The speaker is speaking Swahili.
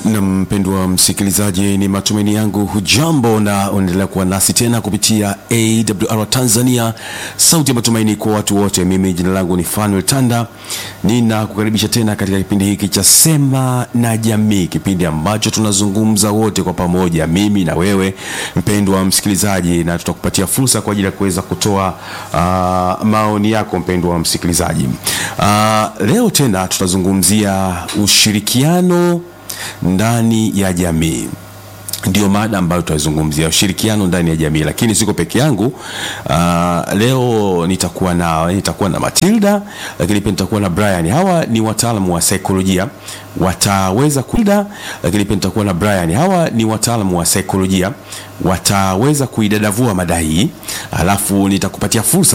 Na mpendwa msikilizaji, ni matumaini yangu hujambo na unaendelea kuwa nasi tena kupitia AWR Tanzania, sauti ya matumaini kwa watu wote. Mimi jina langu ni Fanuel Tanda, ninakukaribisha tena katika kipindi hiki cha Sema na Jamii, kipindi ambacho tunazungumza wote kwa pamoja, mimi na wewe mpendwa msikilizaji, na tutakupatia fursa kwa ajili ya kuweza kutoa uh, maoni yako mpendwa msikilizaji. Uh, leo tena tutazungumzia ushirikiano ndani ya jamii ndio mada ambayo tutazungumzia ushirikiano ndani ya jamii, lakini siko peke yangu. Uh, leo nitakuwa na nitakuwa na Matilda, lakini pia nitakuwa na Brian. Hawa ni wataalamu wa saikolojia, wataweza kuida, lakini pia nitakuwa na Brian. Hawa ni wataalamu wa saikolojia, wataweza kuidadavua mada hii, alafu nitakupatia fursa